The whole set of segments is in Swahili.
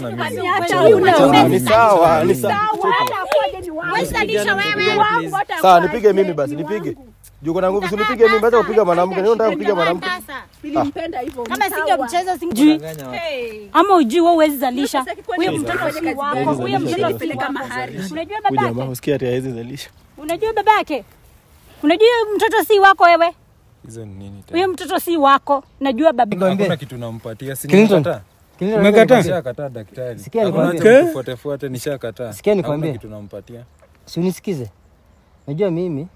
na mimi. Acha una Ni sawa, ni sawa. wewe salisha wewe. Sawa, nipige mimi basi, nipige. Juu kuna nguvu, si nipige mimi, acha kupiga mwanamke. Ndio nataka kupiga mwanamke. Nilimpenda hivyo. Kama singe mchezo singejui. Ama ujui wewe huwezi zalisha. Huyo mtoto si wako, huyo mtoto si wako. Unajua Huyu jamaa babake? usikia ati hawezi zalisha. Unajua babake? Unajua huyo mtoto si wako wewe. Hizo ni nini tena? Huyo mtoto si wako. Najua baba. Hakuna kitu nampatia. Si Clinton. nimekataa. Umekataa? Nishakataa daktari. Sikia Hakuna nikwambie. haja mtufuate fuate nishakataa. Sikia Hakuna nikwambie. kitu nampatia. Si unisikize. Najua mimi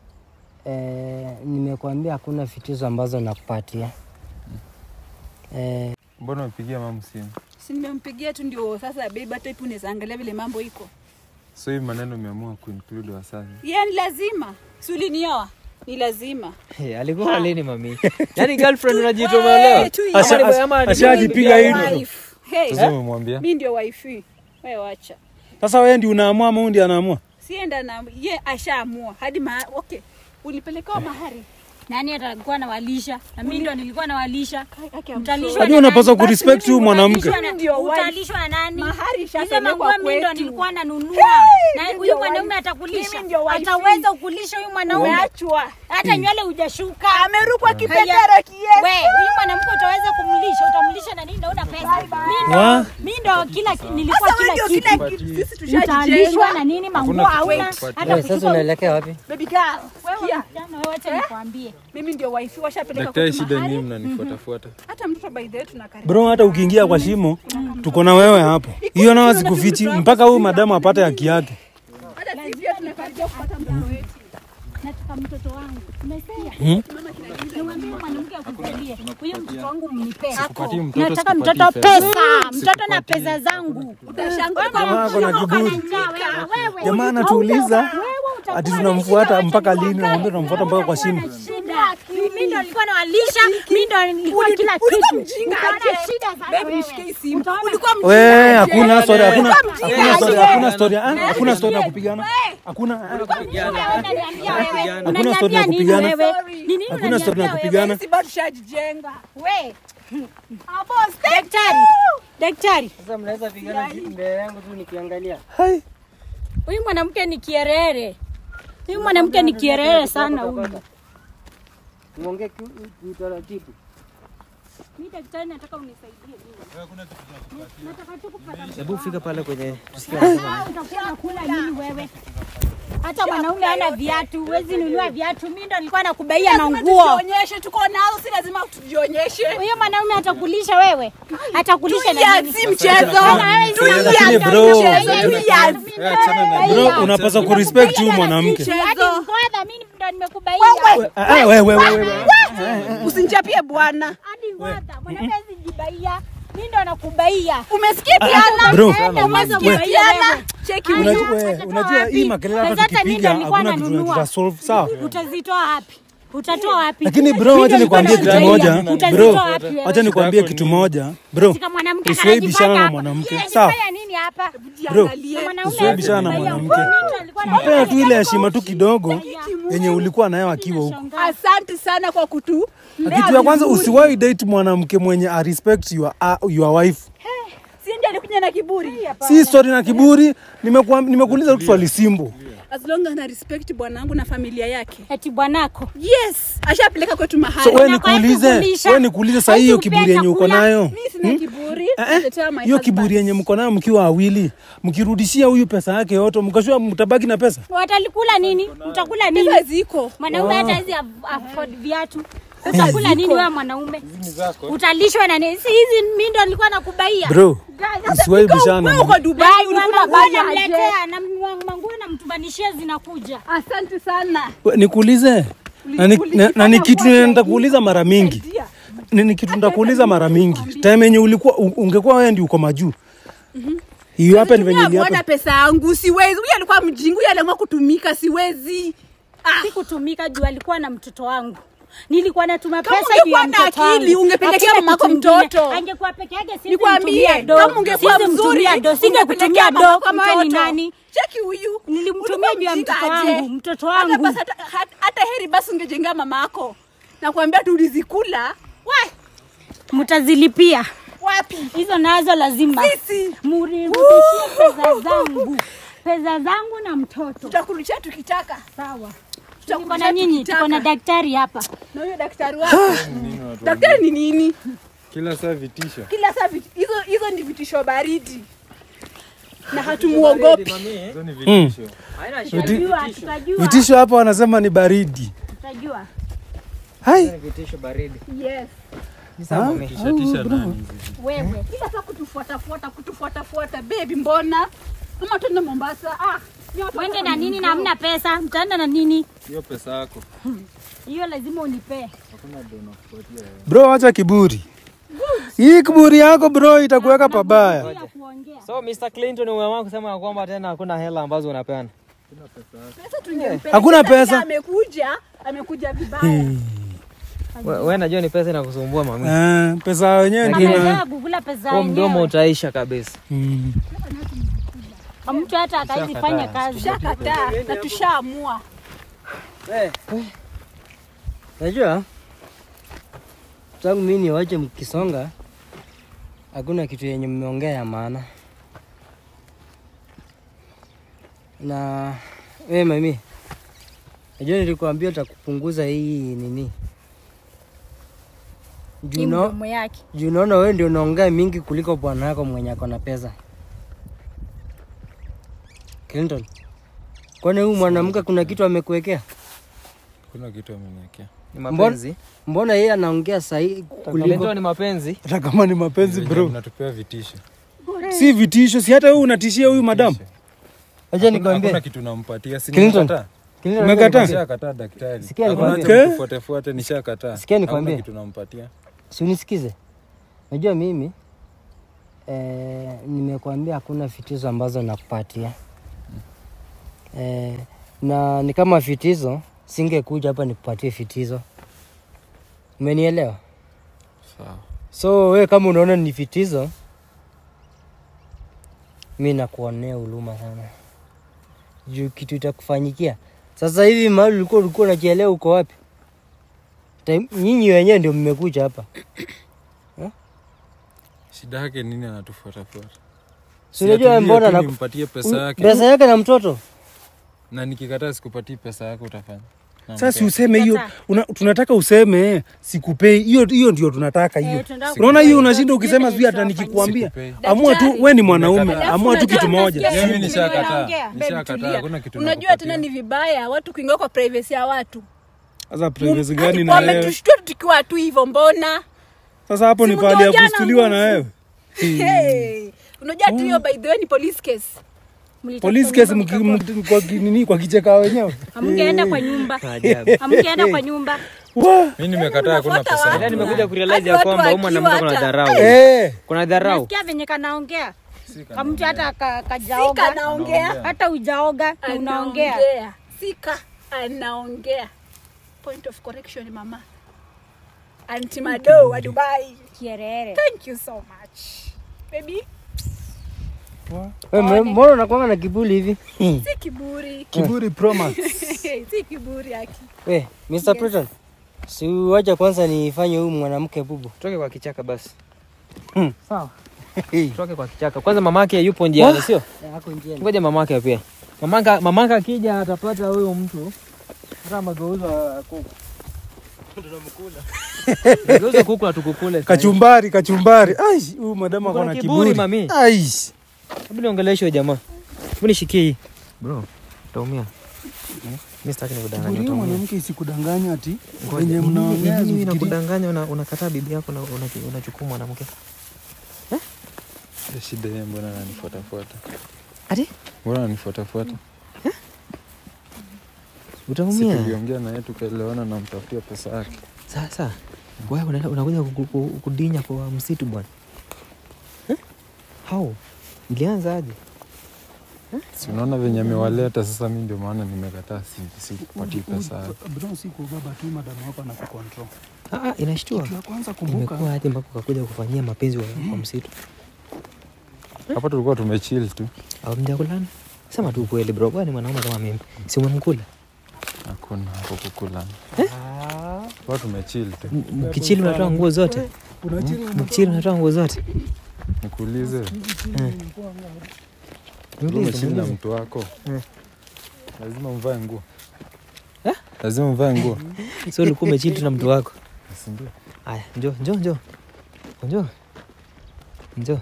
eh, nimekuambia hakuna fitizo ambazo nakupatia. Eh, Mbona umepigia mama simu? Si nimempigia tu ndio sasa babe hata ipo unaweza angalia vile mambo iko. So hii maneno umeamua kuinclude Wasafi. Yeye ni lazima. Si ulinioa? Ni lazima. Hey, alikuwa lini mami? Yaani girlfriend unajituma leo? Eh, tu Ama ni- hiyo. ama ni- ashajipiga hivi. Wife. Hey, Sasa umemwambia? mimi ndio wife. Wewe wacha. Sasa wewe ndio unaamua ama huyu ndiye anaamua? Sienda na ye ashaamua hadi ma okay. Ulipelekewa mahari. Nani atakuwa anawalisha? Na mimi ndo nilikuwa nawalisha. Haki ya Mtalishwa Hadi na unapaswa nani? kurespect huyu mwanamke. Utalishwa na- Ndio wife. Utalishwa na nani? Mahari Hizo ishapelekwa manguo mimi ndo kwetu. nilikuwa nanunua. Na mimi huyu ndio mwanaume wife. atakulisha. Mimi ndio wife. Ataweza kukulisha huyu mwanaume. Umeachwa. Hata nywele hujashuka. Amerukwa Haya. kipendera kiasi. We, huyu mwanamke utaweza kumlisha, utamlisha na nini? Naona pesa. Mimi Wa? ndo mimi ndo kila ki- nilikuwa Sasa wewe kila ndio kitu. kila kitu. Sisi Utalishwa tushajijenga. na nini? Manguo Hakuna hauna. kitu Hata wewe sasa kuchukua unaelekea wapi? Baby girl. wewe Sikia. msichana, wewe acha nikwambie. Mimi ndio wife washapeleka Daktari, kwetu shida mahari. ni mnanifuatafuata. Hata mtoto by the way tunakaribia. Bro, hata ukiingia kwa shimo tuko na wewe hapo. Hiyo nao sikufichi mpaka huyu madamu apate haki yake. Hata sisi pia tunakaribia kupata mtoto wetu. Nataka mtoto wangu. Umesikia? Niwaambie mwanamke akusaidie. Huyo mtoto wangu mnipe. Sikupatii mtoto, Nataka sikupatii mtoto pesa. pesa. Mtoto na pesa zangu. Utashangaa Jamaa ako na kiburi. Wewe. Jamaa anatuuliza ati tunamfuata mpaka lini? Naomba tunamfuata mpaka kwa shimo. shida. Mimi ndo nilikuwa nawalisha, mimi ndo nilikuwa kila ulikuwa kitu. mjinga Utaona aje? shida sana Baby wewe. nishike hii simu. Utaona. Ulikuwa mjinga We, aje? hakuna story, hakuna Ulikuwa mjinga hakuna story, aje? hakuna story, ah, hakuna story ya kupigana. Hakuna Wewe unaniambia wewe. Hakuna story ya Unaniambia nini kupigana. wewe? Ni nini Hakuna story ya unaniambia kupigana. Sisi bado tushajijenga. wewe? Daktari. Daktari. Sasa mnaweza pigana mbele yangu tu nikiangalia. Huyu mwanamke ni kierere. Huyu mwanamke ni kierere sana huyu. Muongee kiutaratibu. Mimi daktari nataka unisaidie mimi. Nataka tu kupata Hebu fika pale kwenye tusikie Ah, utakuwa unakula nini wewe? Hata mwanaume hana viatu, huwezi nunua viatu. Mimi ndo nilikuwa nakubaia na Lazima nguo. tujionyeshe, tuko nazo, si lazima tujionyeshe. Huyo mwanaume atakulisha wewe? Atakulisha na Tulia, nini? si mchezo. Lakini bro, Tulia. bro unapaswa kurespect huyu mwanamke. Hadi ngoda mimi ndo nimekubaia. Ah, ah, wewe wewe wewe. Usinichapie bwana. Hadi ngoda. Mwanaume hazijibaia. Mimi ndo nakubaia. Umesikia Piana? Bro, Enda uweze we- kubaia Piana, wewe. cheki Aya, huyu. Unajua, we, utatoa unajua wapi? hii makelele hata Pesa hata mimi tukipiga ndo nilikuwa hakuna kitu nanunua. tutasolve, sawa? Utazitoa wapi? Utatoa wapi? Lakini bro, Mimi wacha ndo nikwambie nilikuwa kitu moja. nakubaia. Bro, Utazitoa wapi wewe? wacha nikwambie kitu moja. Bro, Katika mwanamke usiwahi bishana anajifanya na hapa. mwanamke. Yeye Sawa? anajifanya nini hapa? Bro, Angalie. Mwanaume usiwahi bishana na anajifanya mwanamke. mimi ndo nilikuwa Mpea tu ile nakubaia. heshima tu kidogo yenye ulikuwa nayo akiwa huko. Asante sana kwa kutu. Kitu ya kwanza usiwahi date mwanamke mwenye a respect your, uh, your wife. Si ndiye alikuja na kiburi. Si story na kiburi. Nimekuwa- Nimekuuliza tu swali simple. As long as ana respect bwanangu na familia yake. Eti bwanako. Yes, ashapeleka kwetu mahali. So wewe Nataka nikuulize, kukulisha. wewe nikuulize saa hiyo kiburi yenye uko nayo. Mimi sina kiburi. Eh, eh, Tetea my hiyo husband. kiburi yenye mko nayo mkiwa wawili, mkirudishia huyu pesa yake yote, mkashua mtabaki na pesa. Watalikula nini? Utakula nini? Pesa ziko. Mwanaume hata hizi afford viatu. Utakula nini wewe mwanaume? Utalishwa na nini? Si hizi mimi ndo nilikuwa nakubaia. Bro, usiwahi bishana. Wewe uko Dubai, Dai ulikuwa mama baya aje? namletea na manguo namtubanishia zinakuja. Asante sana. We, Nikuulize na ni- na- na ni kitu nitakuuliza mara mingi, ni ni kitu nitakuuliza mara mingi. Time yenye ulikuwa u- ungekuwa wewe ndio uko majuu, hiyo hapa ni venye Tumia iliapa. bwana pesa yangu, siwezi. Huyu alikuwa mjinga, huyu aliamua kutumika, siwezi. Ah, Sikutumika juu alikuwa na mtoto wangu. Nilikuwa natuma Kama pesa juu ya ungekuwa na mtoto akili, wangu. ungepelekea Hakuna mamako kitu kingine. mtoto. Angekuwa peke yake sisi nikwambie, mtumia do. kama ungekuwa Sisi mzuri, mtumia do. Singekutumia ungepelekea do mamako kama wewe ni mtoto. nani? Cheki huyu. Nilimtumia Ulikuwa juu ya mjinga mtoto aje? wangu, mtoto Hata wangu. basi hata, hata, hata heri basi ungejengea mama yako. Nakwambia tulizikula. We, Mtazilipia. wapi hizo nazo lazima sisi murudishie pesa zangu pesa zangu na mtoto tutakurudishia tukitaka sawa tuko tutakurudishia na nyinyi tukitaka. tuko na daktari hapa na huyo daktari wako daktari ni nini Kila saa vitisho. kila saa vit- hizo hizo ni vitisho baridi na hatumuogopi Hizo ni vitisho. tutajua tutajua Vitisho hapa wanasema ni baridi. tutajua Hai. Vitisho baridi. yes Ni sawa mami. Tisha tisha nani hizi? wewe kila saa kutufuatafuata kutufuatafuata bebi mbona ama tuende mombasa ah ni watu wende wako na nini na hamna pesa mtaenda na nini Hiyo pesa yako. hiyo lazima unipee Bro, acha kiburi. Hii kiburi yako bro itakuweka pabaya. ya kuongea So Mr. Clinton umeamua kusema ya kwamba tena hakuna hela ambazo unapeana. pesa tungempeleka. Hakuna Sasa pesa. vile amekuja amekuja vibaya Wewe najua ni pesa inakusumbua mami. Eh, pesa wenyewe ndio. amezoea kukula pesa Kwa mdomo yenyewe utaisha kabisa. Mm. mtu hata akawezi fanya kazi tushakataa na tushaamua Najua tangu mimi niwache mkisonga, hakuna kitu yenye mmeongea ya maana. Na wewe mami, najua nilikwambia utakupunguza hii nini juu Hii na- mdomo yake juu naona wewe ndio unaongea mingi kuliko bwana wako mwenye ako na pesa. Clinton, kwani huyu mwanamke kuna kitu amekuwekea? Kuna kitu ameniwekea. Ni mapenzi. Mbona yeye anaongea sahi kuliko Clinton ni mapenzi. Hata kama ni mapenzi bro. Mnatupea vitisho. Si vitisho, si hata wewe unatishia huyu madam. Acha Hakuna nikwambie. kitu nampatia. Si Clinton. nimekataa. Clinton, Umekataa? Nishakataa daktari. Sikia Hakuna nikwambie. haja mtufuate fuate nishakataa. Sikia nikwambie. Hakuna kitu nampatia. Si unisikize. Najua mimi eh, nimekuambia hakuna vitizo ambazo nakupatia eh, na ni kama vitizo singekuja hapa nikupatie vitizo. Umenielewa? Sawa. So we kama unaona ni vitizo, mi nakuonea huruma sana juu kitu itakufanyikia sasa hivi. Mahali ulikuwa ulikuwa unajielewa uko wapi? Time- Nyinyi wenyewe ndio mmekuja hapa Shida yake nini anatufuata fuata? Si unajua atulie mbona tu na nimpatie pesa yake. pesa yake na mtoto Na nikikataa sikupatii pesa yako utafanya. Sasa si useme hiyo, una- tunataka useme sikupei. Hiyo hiyo ndio tunataka hiyo. Eh, tunataka Unaona hiyo kujua unashinda hiyo ukisema ndio sijui hata tunafanya. nikikwambia. Sikupei. Amua tu we ni mwanaume, Nimekataa. amua tu kitu Unajua, moja. nasikia- Mimi nishakataa. Naongea. Nishakataa. tulia. Hakuna kitu unajua nakupatia. tena ni vibaya watu kuingia kwa privacy ya watu Sasa privacy gani Ati na wewe? wametushtua tukiwa tu hivyo mbona Sasa hapo ni Si pahali ya mngeojana kustuliwa na nguvu. wewe. hey. unajua tu hiyo by the way ni police case Mlitafuta Police case nyumba mki- mkakosa. mki- kwa ki- nini kwa kicheka wenyewe. hamngeenda kwa nyumba Ajabu. hamngeenda kwa nyumba Wa! Mimi nimekataa hakuna Unafuata pesa. wapi? Yaani nimekuja kurealize Hadi ya watu kwamba huyu mwanamke wakiwa kuna hata- dharau. Eh, Kuna dharau. nasikia venye kanaongea kamtu hata ka- sika kajaoga anaongea hata ujaoga na unaongea anaongea sika anaongea point of correction mama anti mado wa dubai kierere thank you so much baby Wewe mwe- mbona unakwanga na kiburi hivi si kiburi kiburi promax. si kiburi aki we Mr. Preton si wacha kwanza nifanye huyu mwanamke bubu Toke kwa kichaka basi. Hmm. Sawa. Toke kwa kichaka. Kwanza mamake yupo njiani, sio? ako njiani Ngoja mamake pia. Mamaka mamaka akija atapata huyo mtu hata mageuza kuku. Mageuza kuku na tukukule. Kachumbari, kachumbari. Ai, huyu madama Uko na ako na kiburi, kiburi. mami. Ai. Hebu niongeleshe huyo jamaa. Hebu nishikie hii. Bro, utaumia. Mimi sitaki nikudanganye. Kiburi huyu utaumia. mwanamke isikudanganya ati Ngoja, wenye ni nini- mnaongea ni nini zifikiri- inakudanganya una- unakataa bibi yako na una- unachukua mwanamke? Ile Shida yeye mbona ananifuata fuata? Ati? Mbona ananifuata fuata? Si Utaumia. tuliongea na yeye tukaelewana na mtafutia pesa yake. Sasa wewe unaenda- unakuja ku- ku- kudinya kwa msitu bwana. Eh? How? Ilianza aje? Si unaona venye amewaleta sasa, mimi ndio maana nimekataa, si sikupatii pesa yake. Bro, si kubaba tu madamu wako na kucontrol. Ah, ah, inashtua. Kitu ya kwanza kumbuka, Imekuwa aje mpaka ukakuja kufanyia mapenzi wa- kwa msitu? Hapa tulikuwa tumechill tu, Au mjakulana? Sema tu ukweli bro, wewe ni mwanaume kama mimi. Si umemkula? hakuna hapo kukula. Tulikuwa tumechill tu. M- Mkichili unatoa nguo zote. Mchiri unatoa nguo zote. Nikuulize, Niulize, umechini na niulize. mtu wako Mm. lazima mvae nguo Eh? lazima mvae nguo So ulikuwa umechini tu na mtu wako. si ndio? Aya, njoo, njoo, njoo. Njoo. Njoo.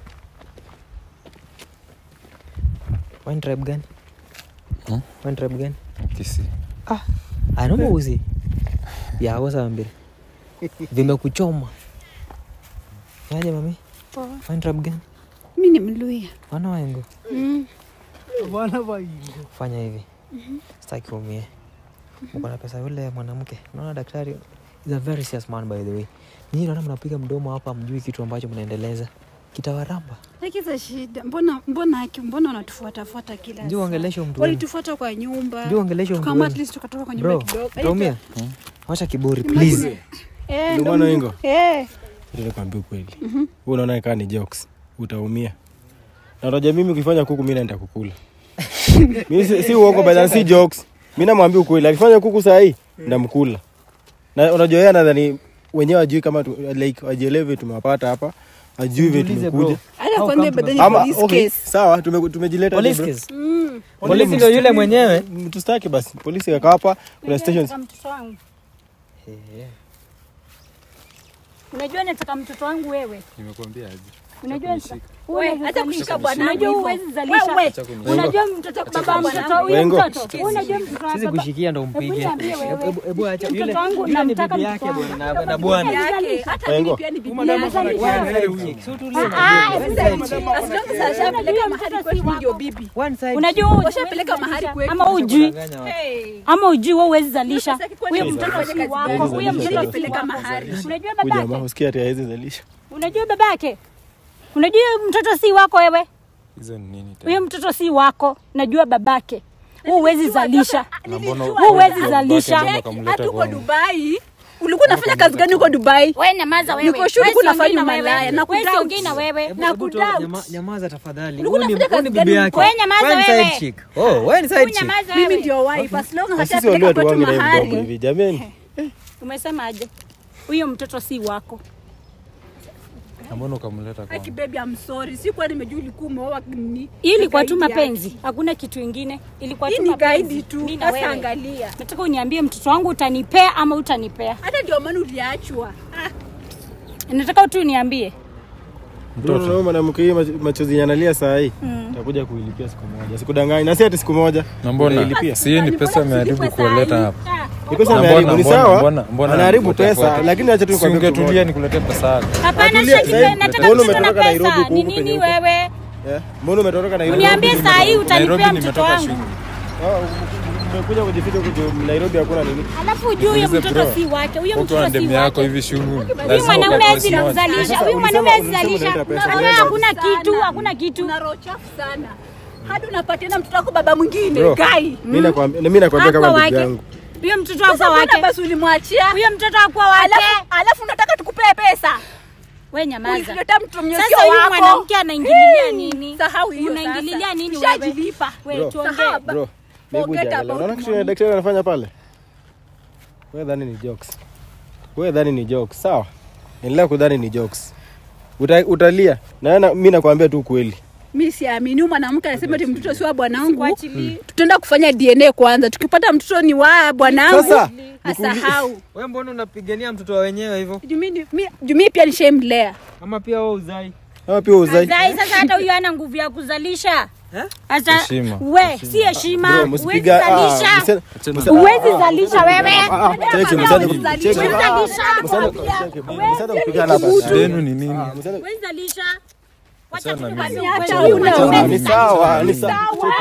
Wewe ni tribe gani? Hmm? Wewe ni tribe gani? Kisi. Ah, naomba uzi. Ya, wasa mbili. Vimekuchoma. Yaje mami? Wewe ni tribe gani? mi ni mluya Wana waengo. mm. Fanya hivi. Sitaki umie. Uko na pesa yule mwanamke. Unaona daktari is a very serious man by the way. Nyinyi naona mnapiga mdomo hapa mjui kitu ambacho mnaendeleza. Kitawaramba. Lakini shida mbona mbona haki mbona wanatufuatafuata kila Njoo saa? ongelesha mtu wenu. walitufuata kwa nyumba Njoo ongelesha mtu kama wenu. at least tukatoka kwa nyumba Bro, kidogo utaumia. Wacha kiburi please. eh Ndio ndo maana mtu- Ingo. eh Ile kwambia ukweli. Wewe unaona kaa ni jokes. Utaumia. Na unajua mimi ukifanya kuku mimi naenda kukula. Mimi si, si uongo bali si jokes. Mimi namwambia ukweli. Akifanya kuku saa hii ndamkula. Na unajua yeye anadhani wenyewe ajui kama tu, like wajielewe tumewapata hapa. Ajui vile Jiulize, tumekuja. bro. hata How kwambia come badani Ama police okay, case sawa tume, tumejileta Police bro. case. mm. Polisi ndio yule mwenyewe. Tustaki basi. Polisi kaka hapa kuna stations. Nataka mtoto wangu. Unajua nataka mtoto wangu wewe. Nimekuambia aje? Unajua nataka- We, Unaweza hata zalisha. kushika bwanangu Unajua hivyo. huwezi zalisha. Wewe, Acha kuni- Unajua mtoto baba mtoto huyo Wengo. mtoto. Unajua mtoto wa Sisi baba. kushikia ndo Hebu mpige. niambie wewe. Hebu hebu acha Mtoto yule. wangu Yule ni namtaka bibi mtoto yake wangu. bwana na- na bwana. yake hata Wengo. mimi pia ni bibi Huyu madam yake. ako na kiasi chick. So tulie na Ah, bibi. sasa One side chick. As long as ashapeleka mahali kwetu mimi ndio bibi One side Unajua chick. washapeleka mahali kwetu ama ujui Kudanganya watu. Hey. ama ujui wewe huwezi zalisha. Sasa kwa Huyo nini mtoto mtoto si afanye kazi wako. gani? Huyo mtoto si Nilipeleka wako. mahali. Unajua Huyu jamaa babake? usikia ati hawezi zalisha. Unajua babake? Unajua huyo mtoto si wako wewe. Hizo ni nini tena? Huyo mtoto si wako. Najua babake. Wewe huwezi zalisha. Na mbona Wewe huwezi babake zalisha. mbona ukamleta hata uko kwangu? Dubai ulikuwa unafanya kazi gani huko Dubai Wewe nyamaza wewe. Niko sure Wewe kuna siongei fanya na wewe. malaya, na Wewe kudoubt. siongei na wewe. Hebu- na hebu toa- kudoubt. nyama- Nyamaza tafadhali. Ulikuwa Huyu ni- unafanya huyu ni kazi bibi gani yake. Wewe nyamaza Wewe ni wewe. side chick. Oh, wewe ni side Wewe chick. nyamaza mimi wewe. ndio wife as long as Na sisi ashapeleka walio kwetu tuwange na hivi mdomo mahali hivi jameni. Umesemaje? Huyo mtoto si wako. Na mbona ukamleta Aki kwangu? baby I'm sorry sikuwa nimejua ulikuwa umeoa ni Hii ilikuwa tu guide mapenzi, yake. hakuna kitu ingine. Ilikuwa hii tu ni mapenzi. guide tu Mimi na sasa wewe. angalia Nataka uniambie mtoto wangu utanipea ama utanipea. hata ndio maana uliachwa ah, Nataka tu uniambie. Mtoto na mwanamke hii mach- machozi yenye analia saa hii. Takuja kuilipia siku moja. Sikudanganya. Na si ati siku moja. Na mbona Unailipia. si hii ni pesa ameharibu kuwaleta hapa? Ni pesa Na ameharibu mbona- ni mbona- sawa. mbona- mbona Anaharibu ananifuata? pesa lakini acha tu Si nikwambie kitu ungetulia moja. nikuletee pesa yako. Hapana, Atulia, Shakira, sasa hivi, nataka mbona mtoto na umetoka Nairobi pesa. huku Ni huku nini penye huko? wewe? Eh, Mbona umetoka Nairobi? Uniambie saa hii utanipea Nairobi mtoto nimetoka wangu. shule. Ah, Umekuja kujificha huku juu Nairobi hakuna nini? Alafu ujue huyo Niulize mtoto bro, si wake. Huyo Ukiwa mtoto na si demu yako wake. hivi shughuli. Huyu mwanaume hawezi kuzalisha. Huyu mwanaume hawezi ulisema zalisha. unaleta pesa. Wewe hakuna kitu, hakuna kitu. una roho chafu sana hadi unapatiana mtoto wako baba mwingine Bro, gai Mimi nakwambia mimi nakwambia Hakuwa kama ndugu wake. yangu. Huyo mtoto sasa hakuwa mbona wake. basi ulimwachia Huyo mtoto hakuwa wake. alafu alafu unataka tukupee pesa Wewe nyamaza. ulileta mtu mwenye sio Sasa huyu wako mwanamke anaingililia nini? sahau hiyo Unaingililia sasa. nini wewe? Tushajilipa. Wewe tuongee. Sahau. Bro, hebu Forget jiangalia. about Unaona kitu money. daktari anafanya pale? Wewe dhani ni jokes. Wewe dhani ni jokes, sawa? Endelea kudhani ni jokes. Uta, utalia. Na na- mimi nakwambia tu kweli. mi siamini huyu mwanamke anasema ti mtoto si wa bwanangu Sikuachilii. tutaenda kufanya dna kwanza tukipata mtoto ni wa bwanangu Sasa, asahau Wewe mbona unapigania mtoto wa wenyewe hivyo? Jumi- mi- jumii pia nishaimlea Ama pia wewe uzai? Ama pia uzai. Zai sasa hata huyu hana nguvu ya kuzalisha. Hata Heshima. we si heshima. Bro, Huwezi msipiga ah, zalisha. msana- Achana- Huwezi zalisha wewe. ah, ah, cheki, msana- Kuzalisha. cheki, Huwezi ah, zalisha. msana- cheki, msana kupigana hapa. Yenu ni nini? Msana- Huwezi zalisha. Wacha Achana na tu mimi. basi Acha ukweli. una- Ah, Ni sawa, ni sawa.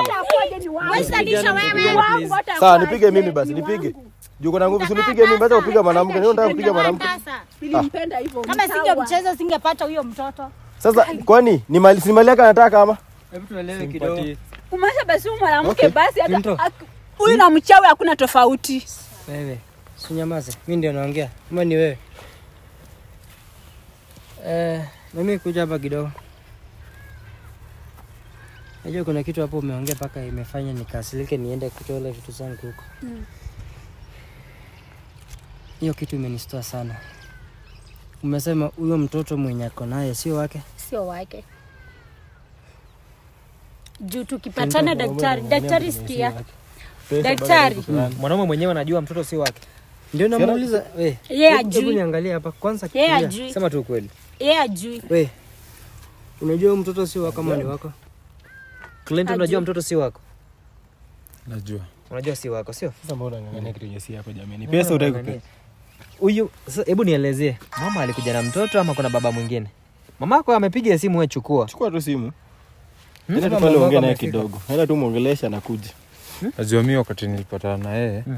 Huwezi zalisha wewe. Sawa, nipige mimi basi, nipige. Juu kuna nguvu, si nipige mimi, hata kupiga mwanamke. Ndio nataka kupiga mwanamke. Sasa, nilimpenda hivyo Kama singemcheza singepata huyo mtoto. Sasa kwani ni mali si mali yake anataka ama? Hebu tuelewe kidogo. Simpatie. kumaanisha basi huyu mwanamke Okay. basi hata Pinto. ak- huyu na mchawi hakuna tofauti Wewe sinyamaze, mi ndio naongea ama ni wewe? Eh, mimi kuja hapa kidogo. Najua kuna kitu hapo umeongea mpaka imefanya nikasilike niende kutola vitu zangu huko. Hiyo kitu imenistua sana. umesema huyo mtoto mwenye ako naye sio wake sio wake juu tukipatana daktari daktari sikia daktari mwanaume mwenyewe anajua mtoto si wake ndio namuuliza we Yeye hebu- hebu ajui. niangalie hapa kwanza yeye fikiria. ajui sema tu ukweli yeye ajui we unajua huyu mtoto si wako ama ni wako clinton unajua mtoto si wako najua unajua si wako sio Sasa mbona unang'ang'ania kitu yenye si yako jamani? Pesa utaki kupe. huyu sasa hebu nielezee mama alikuja na mtoto ama kuna baba mwingine mama yako amepiga simu we chukua Chukua tu simu. Hmm? Nenda tu Kama pale mamako ongea naye amefika. kidogo. Nenda tu muongelesha na kuja. najua mi wakati nilipatana na yeye Mm.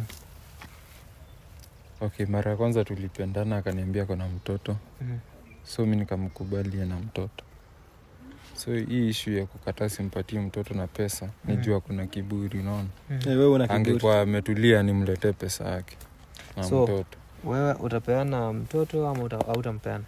okay mara ya kwanza tulipendana akaniambia kona mtoto Mhm. so mi nikamkubalia na mtoto so hii ishu ya kukataa simpatie mtoto na pesa nijua kuna kiburi unaona Eh, wewe una kiburi. angekuwa ametulia nimletee pesa yake na So, mtoto wewe utapeana mtoto ama uta- hautampeana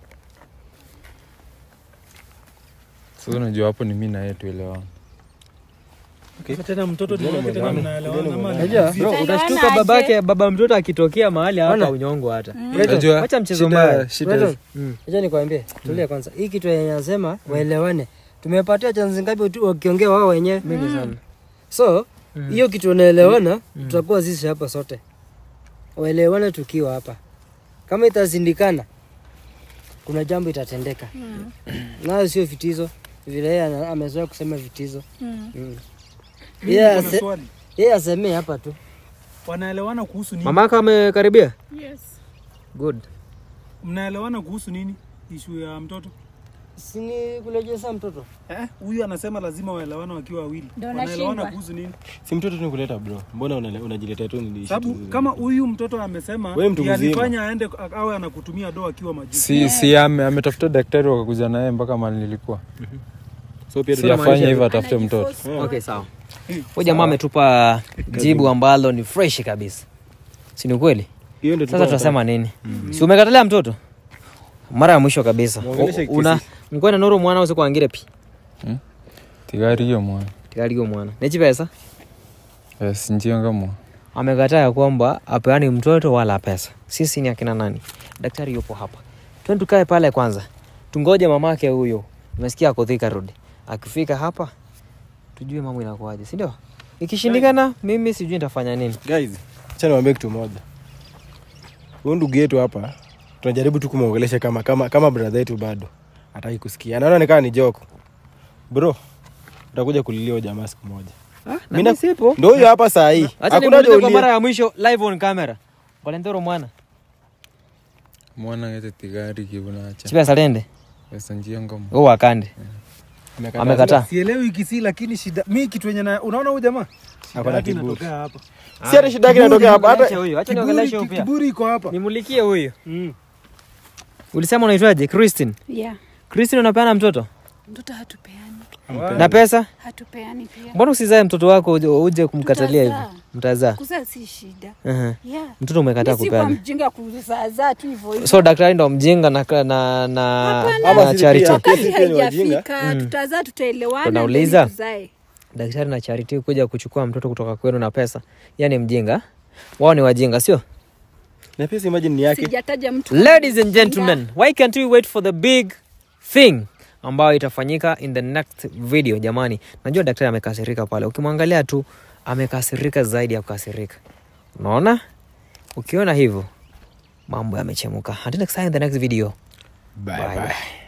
sasa unajua hapo ni mi na yeye tuelewana Sasa tena mtoto ni wake tena mnaelewana ama Unajua, bro Utaelewana utashtuka aje? babake baba mtoto akitokea mahali hapa Ona. unyongo hata Unajua, wacha mchezo shida- mbaya. shida- Brandon, Mm. acha nikwambie tulia kwanza hii kitu yenye nasema waelewane tumepatia chanzi ngapi tu wakiongea wao wenyewe mingi sana so hiyo kitu wanaelewana tutakuwa sisi hapa sote waelewane tukiwa hapa kama itazindikana kuna jambo itatendeka nayo sio vitizo vile yeye ana- amezoea kusema vitizo Mm. Mm. Mimi Yeye niko na ase- swali. yeye asemee hapa tu Wanaelewana kuhusu nini? mama yako amekaribia Yes. good Mnaelewana kuhusu nini? Ishu ya mtoto. sini kulejesa mtoto Eh, huyu anasema lazima waelewane wakiwa wawili. Ndio Wanaelewana nashindwa. kuhusu nini? Si mtoto tu kuleta bro. Mbona unale- unajiletea tu ni Sababu kama huyu mtoto amesema Wewe mtu ndiye mzima. alifanya aende awe anakutumia doa akiwa majuu. si, si ame, ametafuta daktari wakakuja naye mpaka mali nilikuwa so pia si tuna- afanye hivyo atafute mtoto okay sawa huyu jamaa ametupa jibu ambalo ni fresh kabisa si ni ukweli hiyo ndio sasa tulikuwa tunasema nini si umekatalia mtoto mara ya mwisho kabisa Muongeleshe U- una mkwena noro mwana usikwangire pi tigari hiyo mwana tikaligo mwana nechi pesa yes, njianga mwa amekataa ya kwamba apeani mtoto wala pesa sisi ni akina nani daktari yupo hapa twende tukae pale kwanza tungoje mamake huyo umesikia ako Thika Road akifika hapa tujue mambo inakuaje si ndio ikishindikana mimi sijui nitafanya nini guys acha niwaambie kitu moja huyu ndugu yetu hapa tunajaribu tu kumwongelesha kama kama kama brother yetu bado hataki kusikia anaona ni kama ni joke bro utakuja kulilia huyo jamaa siku moja Mimi na- sipo ndio huyo hapa saa hii acha hakuna nimuulize kwa jolie mara ya mwisho live on camera Valentero mwana mwana ngete tigari kivunacha chipesa lende pesa njianga mwa wewe wakande Amekataa. amekataa Sielewi kisi lakini shida mi kitu yenye na unaona huyu jamaa Ako Shida na yake kiburi. inatokea hapa. si hata shida yake inatokea hapa hata Acha huyo acha niongeleshe Kiburi, huyo pia kiburi iko hapa. nimulikie huyo Mm. ulisema unaitwaje Christine Yeah. Christine unapeana mtoto Mtoto hatupeani. na pesa Hatupeani pia. mbona usizae mtoto wako uje, uje kumkatalia hivi Tutazaa. mtazaa Kuzaa si shida. uh-huh. Yeah. mtoto umekataa Mi si kwa kupeana mjinga kuzaazaa tu hivyo hivyo. so daktari ndo mjinga na, na, na, Hapa na sisi charity pia. Wakati Sisi pia ni haijafika tutazaa, tutaelewana. Ndo nauliza. then tuzae. daktari na charity kuja kuchukua mtoto kutoka kwenu na pesa yani mjinga wao ni wajinga sio na pia si imagine ni yake Sijataja mtu. ladies and gentlemen why can't we wait for the big thing ambayo itafanyika in the next video jamani najua daktari amekasirika pale ukimwangalia tu amekasirika zaidi ya kukasirika unaona ukiona hivyo mambo yamechemuka until next time in the next video bye Bye, bye bye.